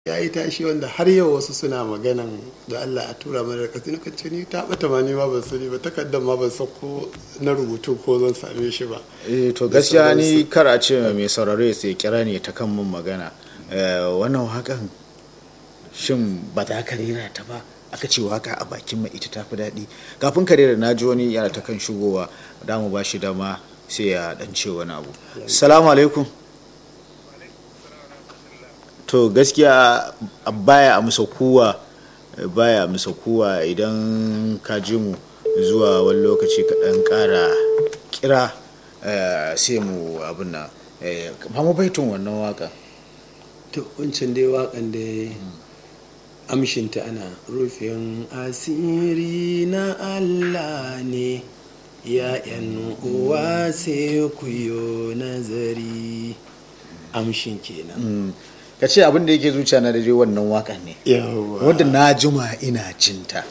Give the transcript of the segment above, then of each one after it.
ya yi tashi wanda har yau wasu suna maganan da Allah a tura mana da kasi na kance ni ta bata ma ni ma ban sani ba takardar ma ban san ko na rubutu ko zan same shi ba eh to gaskiya ni kar a ce mai sauraro ya sai kira ne ta kan mun magana wannan wakan shin ba za ka rera ta ba aka ce waka a bakin mai ita tafi daɗi kafin ka rera na ji wani yana ta kan shigowa da mu ba shi dama sai ya dan ce wani abu salamu alaikum to gaskiya baya amsa kuwa baya amsa kuwa idan ka ji mu zuwa wani lokaci ka dan kara kira sai mu abin na ba mu baitun wannan waka to wancan dai wakan da amshinta ana rufin asiri na Allah ne ya'yan uwa sai ku yo nazari amshin kenan ka ce abin da yake zuciya na dai wannan wakan ne wadda na juma ina cinta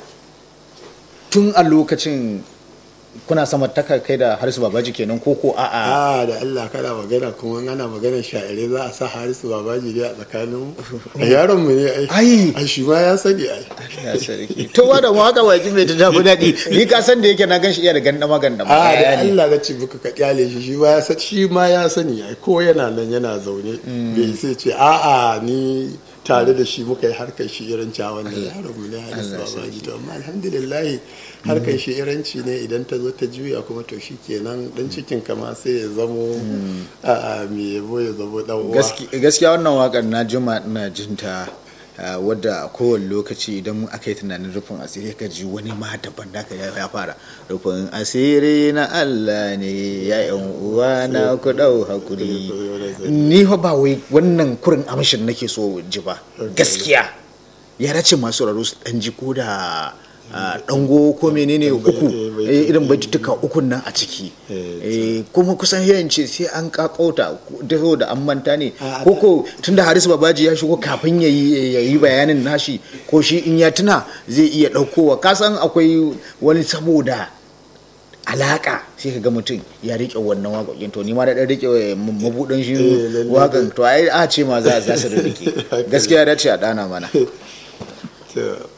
tun a lokacin kuna sama taka kai da harisu babaji kenan ko ko a'a a da Allah kana magana kuma ana magana sha'ire za a sa harisu babaji ne a tsakanin a yaron mu ne ai ai shi ma ya sani ai ya sarki to wa da waka baki mai ta tafi daɗi ni ka san da yake na gan shi iya da gandama gandama a da Allah na ci buka ka kyale shi shi ma ya sani shi ma ya sani ai ko yana nan yana zaune bai sai ce a'a ni tare da shi muka yi harkar shi irin cawan da yaron mu ne harisu babaji to amma alhamdulillah harkar shi iranci ne idan ta zo ta juya kuma to shi kenan dan cikin kama sai ya zamo a me yabo ya zamo dan uwa gaskiya wannan wakar na jima ina jinta wadda a kowane lokaci idan aka yi tunanin rufin asiri ka ji wani ma daban da ya fara rufin asiri na Allah ne ya yan uwa na ku dau hakuri ni fa ba wai wannan kurin amshin nake so ji ba gaskiya ya dace masu raro su dan ji ko da dango ko menene uku irin baitutuka ukun nan a ciki kuma kusan yayin ce sai an kakauta da an manta ne ko ko tunda harisu babaji ya shigo kafin ya yi bayanin nashi ko shi in ya tuna zai iya daukowa kasan akwai wani saboda alaka sai ka ga mutum ya rike wannan waƙoƙin to ni ma da ɗan rike mabuɗin shi waƙan to ai a ce ma za su rike gaskiya dace a ɗana mana